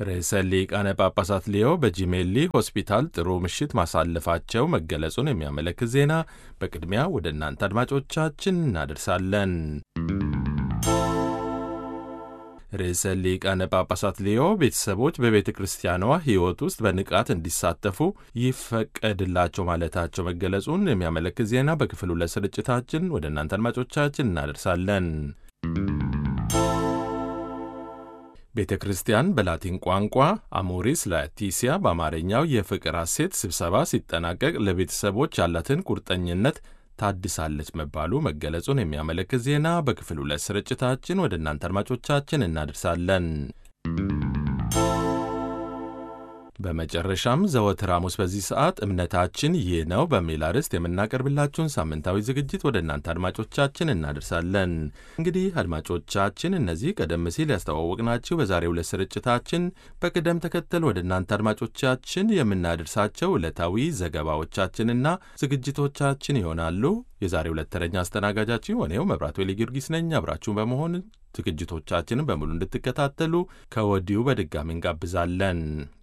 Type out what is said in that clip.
ርዕሰ ሊቃነ ጳጳሳት ሊዮ በጂሜሊ ሆስፒታል ጥሩ ምሽት ማሳለፋቸው መገለጹን የሚያመለክት ዜና በቅድሚያ ወደ እናንተ አድማጮቻችን እናደርሳለን። ርዕሰ ሊቃነ ጳጳሳት ሊዮ ቤተሰቦች በቤተ ክርስቲያኗ ሕይወት ውስጥ በንቃት እንዲሳተፉ ይፈቀድላቸው ማለታቸው መገለጹን የሚያመለክት ዜና በክፍል ሁለት ስርጭታችን ወደ እናንተ አድማጮቻችን እናደርሳለን። ቤተ ክርስቲያን በላቲን ቋንቋ አሞሪስ ላቲሲያ በአማርኛው የፍቅር ሐሴት ስብሰባ ሲጠናቀቅ ለቤተሰቦች ያላትን ቁርጠኝነት ታድሳለች መባሉ መገለጹን የሚያመለክት ዜና በክፍል ሁለት ስርጭታችን ወደ እናንተ አድማጮቻችን እናደርሳለን። በመጨረሻም ዘወትር ሐሙስ በዚህ ሰዓት እምነታችን ይህ ነው በሚል አርዕስት የምናቀርብላችሁን ሳምንታዊ ዝግጅት ወደ እናንተ አድማጮቻችን እናደርሳለን። እንግዲህ አድማጮቻችን እነዚህ ቀደም ሲል ያስተዋወቅናችሁ በዛሬው ዕለት ስርጭታችን በቅደም ተከተል ወደ እናንተ አድማጮቻችን የምናደርሳቸው ዕለታዊ ዘገባዎቻችንና ዝግጅቶቻችን ይሆናሉ። የዛሬው ዕለት ተረኛ አስተናጋጃችሁ ሆኔው መብራቱ ዌሊ ጊዮርጊስ ነኝ። አብራችሁን በመሆን ዝግጅቶቻችንን በሙሉ እንድትከታተሉ ከወዲሁ በድጋሚ እንጋብዛለን።